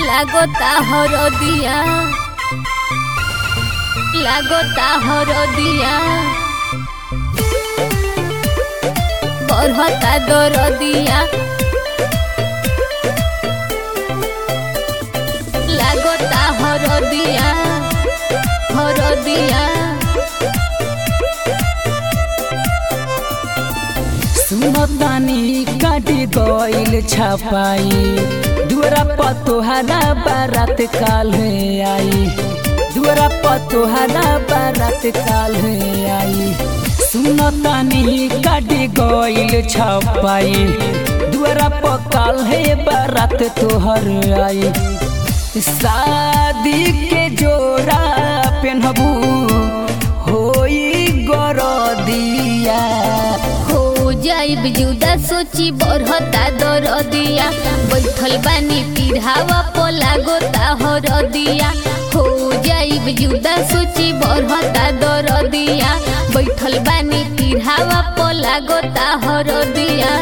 লাগতা হরদিয়া লাগতা হরদিয়া বরহতা দরদিয়া লাগতা হরদিয়া হরদিয়া सुनतानी काटी गइल छपाई दुअरा पतोहरा बारात काल आई दुअरा पतोहरा बारात काल आई सुनतानी काटी गइल छपाई दुअरा पकाल है बारात तोहर आई शादी के जोड़ा पेनहबू होई गरदिया हो जाइब जुदा सोची बरहता दरदिया बैठल बानी पिढ़ावा पोला गोता हरदिया हो जाइब जुदा सोची बरहता दरदिया बैठल बानी पिढ़ावा पोला गोता हरदिया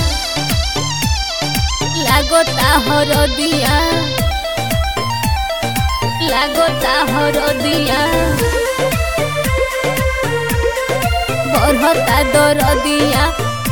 लागोता हरदिया लागोता हरदिया बरहता दरदिया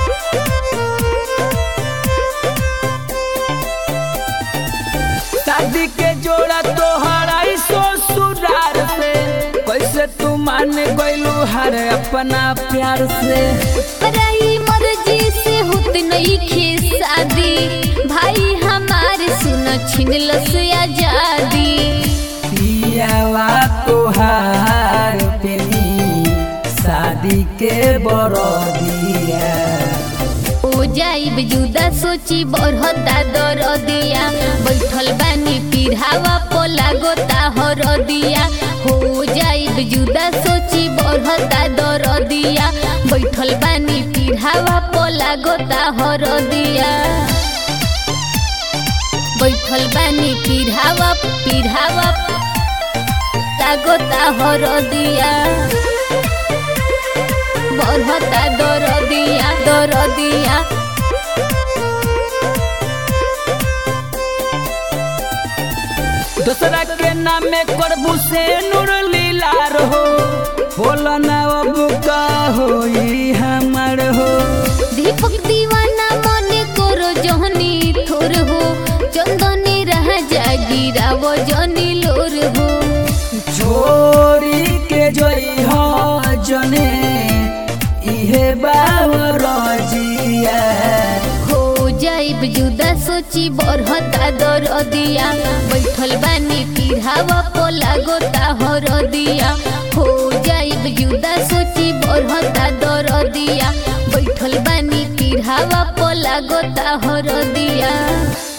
शादी के जोड़ा तोहरा ससुरार से कैसे तू मान गइलू हर अपना प्यार से पराई मर्जी से होत नहीं खे शादी भाई हमारे सुन छिनल से आजादी पियावा तोहार पेनी शादी के बरदिया हो जाइब जुदा सोची बरहता दरदिया बैठल बानी पिढ़ावा पोला गोता हरदिया हो जाइब जुदा सोची बरहता दरदिया बैठल बानी पिढ़ावा पोला गोता हरदिया बैठल बानी पिढ़ावा पिढ़ावा लागोता हरदिया बरहता दरदिया दरदिया दूसरा के नाम में करबू से नूर लीला रहो बोला ना अब का होई हमर हो दीपक दीवाना मने करो जहनी थोर हो चंदनी रह जागिरा वो जनी लोर हो छोरी के जोई हो जने इहे बावर जिया हो जाइब जुदा सोची बरहता दरदिया बैठल बानी पिढ़ावा पोला गोता हरदिया हो जाइब जुदा सोची बरहता दरदिया बैठल बानी पिढ़ावा पोला गोता हरदिया